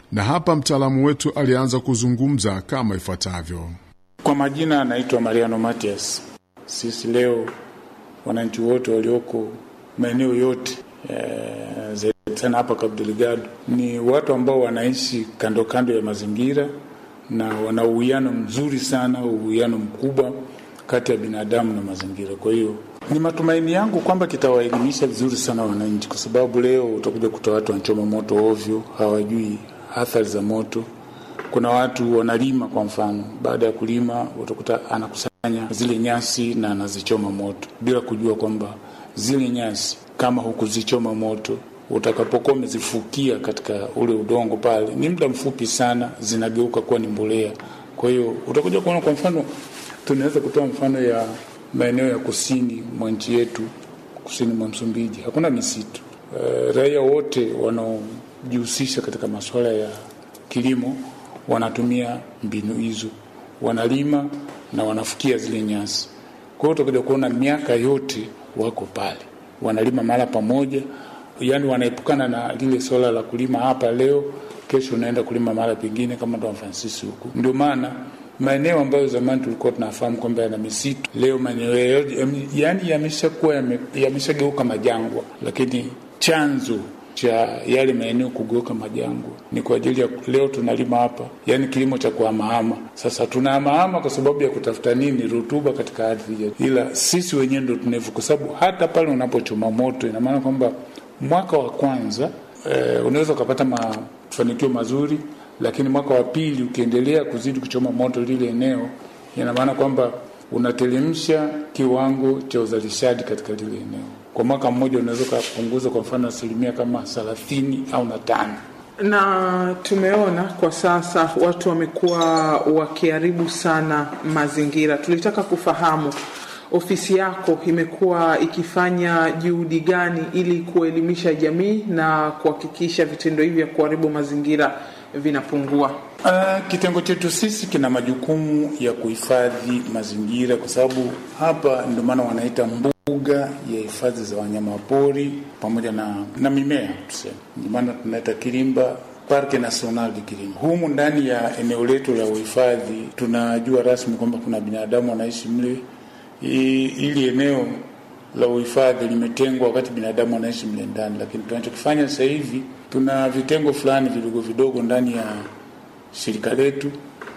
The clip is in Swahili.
na hapa mtaalamu wetu alianza kuzungumza kama ifuatavyo. Kwa majina anaitwa Mariano Matias. Sisi leo wananchi wote walioko maeneo yote e, zaidi sana hapa Cabo Delgado ni watu ambao wanaishi kando kando ya mazingira na wana uwiano mzuri sana, uwiano mkubwa kati ya binadamu na mazingira. Kwa hiyo ni matumaini yangu kwamba kitawaelimisha vizuri sana wananchi, kwa sababu leo utakuja kuta watu wanachoma moto ovyo, hawajui athari za moto. Kuna watu wanalima, kwa mfano, baada ya kulima utakuta anakusanya zile nyasi na anazichoma moto bila kujua kwamba zile nyasi kama hukuzichoma moto utakapokuwa umezifukia katika ule udongo pale, ni muda mfupi sana zinageuka kuwa ni mbolea. Kwa hiyo utakuja kuona, kwa mfano, tunaweza kutoa mfano ya maeneo ya kusini mwa nchi yetu, kusini mwa Msumbiji hakuna misitu. E, raia wote wanaojihusisha katika masuala ya kilimo wanatumia mbinu hizo, wanalima na wanafukia zile nyasi. Kwa hiyo utakuja kuona miaka yote wako pale, wanalima mahala pamoja yaani wanaepukana na lile swala la kulima hapa leo, kesho unaenda kulima mahali pengine kama Don Francis huku. Ndio maana maeneo ambayo zamani tulikuwa tunafahamu kwamba yana misitu, leo maeneo yaani yameshakuwa yameshageuka majangwa, lakini chanzo cha yale maeneo kugeuka majangwa ni kwa ajili ya leo tunalima hapa, yaani kilimo cha kuhamahama. Sasa tunahamahama kwa sababu ya kutafuta nini? Rutuba katika ardhi yetu, ila sisi wenyewe ndo tunevu, kwa sababu hata pale unapochoma moto, ina maana kwamba mwaka wa kwanza e, unaweza ukapata mafanikio mazuri, lakini mwaka wa pili ukiendelea kuzidi kuchoma moto lile eneo, ina maana kwamba unatelemsha kiwango cha uzalishaji katika lile eneo. Kwa mwaka mmoja unaweza ukapunguza kwa mfano asilimia kama thelathini au na tano na tumeona kwa sasa watu wamekuwa wakiharibu sana mazingira. Tulitaka kufahamu ofisi yako imekuwa ikifanya juhudi gani ili kuelimisha jamii na kuhakikisha vitendo hivi vya kuharibu mazingira vinapungua? Uh, kitengo chetu sisi kina majukumu ya kuhifadhi mazingira, kwa sababu hapa ndio maana wanaita mbuga ya hifadhi za wanyama pori pamoja na, na mimea tuseme, ndio maana tunaita Kilimba Parke National de Kilimba. Humu ndani ya eneo letu la uhifadhi tunajua rasmi kwamba kuna binadamu wanaishi mle ili eneo la uhifadhi limetengwa wakati binadamu anaishi mle ndani, lakini tunachokifanya sasa hivi tuna vitengo fulani vidogo vidogo ndani ya shirika letu